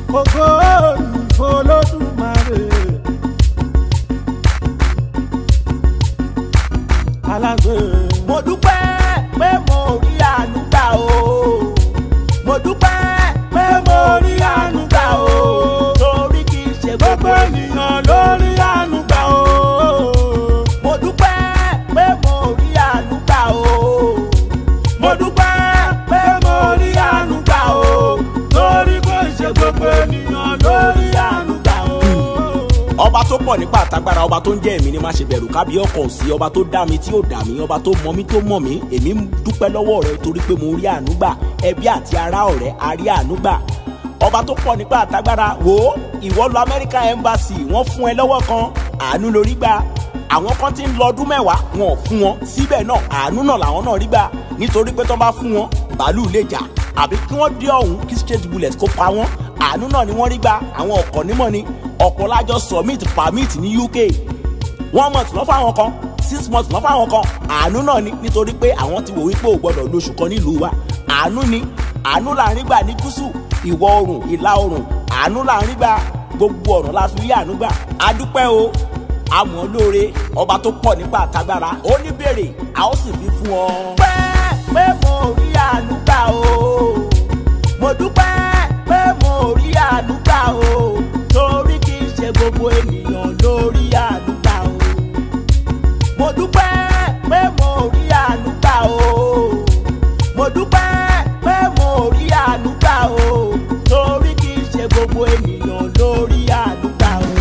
ògo ìfọlọ́dúnmáre. alágbè. mo dúpẹ́ pé mo rí àánú gbà o mo dúpẹ́ pé mo rí àánú gbà o torí kì í ṣe gbogbo ènìyàn ló rí àánú gbà o. mo dúpẹ́ pé mo rí àánú gbà o mo dúpẹ́ pé mo rí àánú gbà o. torí kò ṣe gbogbo ènìyàn ló rí àánú gbà o. ọba tó pọ̀ nípa àtagbára ọba tó ń jẹ́ èmi ni má ṣe bẹ̀rù kábí ọkàn sí ọba tó dá mi tí ò dá mi ọba tó mọ mi tó mọ̀ mí èmi ń dúpẹ́ lọ́wọ́ rẹ torí pé mo rí àánú gbà ẹbí àti ará ọ̀rẹ́ a rí àánú gbà ọba tó pọ̀ nípa àtagbára wò ó ìwọ lọ American Embassy wọ́n fún ẹ lọ́wọ́ kan àánú lórí gbà àwọn kan ti ń lọ ọdún mẹ́wàá wọn ò fún wọn síbẹ̀ náà àánú náà làwọn náà rí gbà nítorí pé tó bá fún wọn bàálù lè jà àbí kí wọ́n dé ọ̀hún kí straight bullet kó pa wọ́n àánú náà ni wọ́n rí gbà àwọn ọkọ̀ nímọ̀ ni ọ̀pọ̀ lájọ submit permit ní UK one month lọ́ fáwọn kan six months lọ́ fáwọn kan àánú náà ni nítorí pé àwọn ti wò wípé ò gbọ́dọ̀ lóṣù kan nílùú wa àánú ni àánú là ń rí gbà ní gúúsù ìwọ̀ oòrùn ìlà oòrùn àánú là ń rí gbà gbogbo ọ̀nà la fi rí àánú gbà a dúpẹ́ o àmọ́ lóore ọba tó pọ̀ nípa àtagbára ó ní béèrè a ó sì fi fún ọ. pẹ́ pé mo rí àánú gbà o mo dúpẹ́ pé mo rí àánú gbà o torí kì í ṣe gbogbo ènìyàn ló rí àánú gbà o mo dúpẹ́ pé mo rí àánú gbà o mo dúpẹ́ pé mo rí àánú gbà o torí kì í ṣe gbogbo ènìyàn ló rí àánú gbà o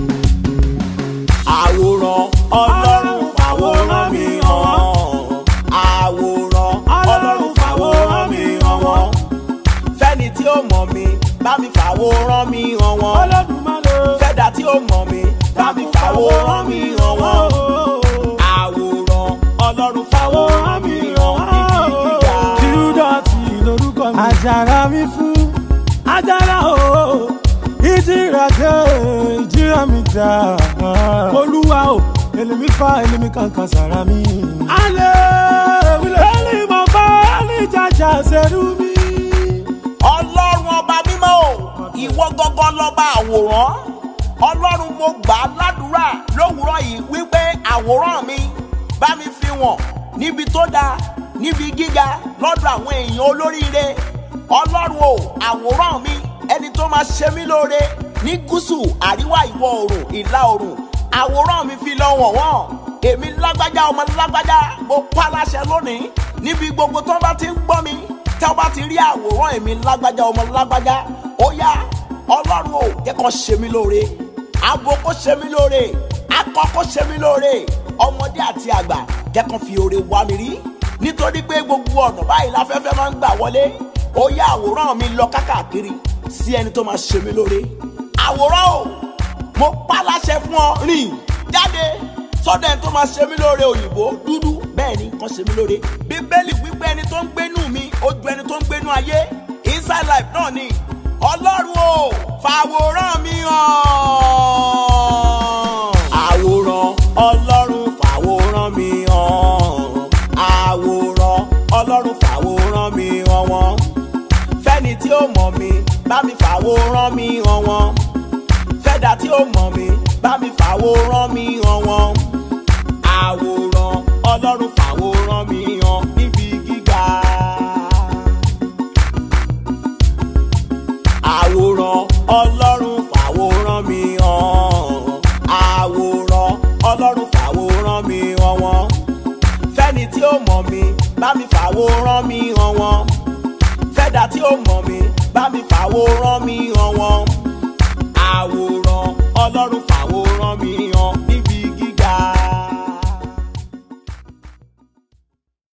àwòrán ọlọ́run fàwòrán mi hàn àwòrán ọlọ́run fàwòrán mi hàn wọ́n fẹ́ni tí ó mọ̀ mi bá mi fàwòrán mi hàn wọ́n Olódùmarè. fẹ́dà tí ó mọ̀ mi bá mi fàwòrán mi hàn wọ́n àwòrán ọlọ́run fàwòrán mi hàn níbi gíga. Júdọ̀tì lorúkọ mi. Àjàrà mi fún. Àjàrà o. Ìjìrà dé, ìjìrà mi dá. Olúwa o, èlèmi fa èlèmi kankan sára mi. Alẹ́ wílé. Èlì mọ̀ bá ní jàjà ṣerú mi. ọlọ́run ọba mímọ́ o ìwọ gángan lọ́ba àwòrán ọlọ́run mo gbà á ládùúrà lówùúrọ̀ yìí wípé àwòrán mi bá mi fi wọ̀n níbi tó dáa níbi gíga lọ́dọ̀ àwọn èèyàn olóríire ọlọ́run o àwòrán mi ẹni tó máa ṣe mí lóore ní gúúsù àríwá ìwọ̀ oòrùn ìlà oòrùn àwòrán mi fi lọ wọ̀n wọ́n èmi lágbájá ọmọ lágbájá mo pa láṣẹ lónìí níbi gbogbo tó bá ti ń gbọ́ mi tí a bá ti rí àwòrán èmi lágbájá ọmọ lágbájá ó yá ọlọ́run ò jẹ́ kó ṣe mí lóore abo kó ṣe mí lóore akọ kó ṣe mí lóore ọmọdé àti àgbà jẹ́ kó fi oore wá mi rí nítorí pé gbogbo ọ̀nà báyìí láfẹ́fẹ́ máa ń gbà wọlé ó yá àwòrán mi lọ kákàkiri sí ẹni tó máa ṣe mí lóore àwòrán o mo pa láṣẹ fún ọ rìn jáde sọ́dọ̀ ẹni tó máa ṣe mí lóore òyìnbó dúdú bẹ́ẹ̀ ni kàn ṣe mí lóore bíbélì wípé ẹni tó ń gbénú mi ó ju ẹni tó ń gbénú ayé inside life náà ni ọlọ́run o fàwòrán mi hàn. àwòrán ọlọ́run fàwòrán mi hàn. àwòrán ọlọ́run fàwòrán mi hàn wọ́n. fẹ́ni tí ó mọ̀ mi bá mi fàwòrán mi hàn wọ́n. fẹ́dà tí ó mọ̀ mi bá mi fàwòrán mi hàn wọ́n. àwòrán ọlọ́run fàwòrán mi hàn níbi gíga. àwòrán ọlọ́run fàwòrán mi hàn àwòrán ọlọ́run fàwòrán mi hàn wọ́n fẹ́ni tí ó mọ̀ mi bá mi fàwòrán mi hàn wọ́n fẹ́dà tí ó mọ̀ mi bá mi fàwòrán mi hàn wọ́n.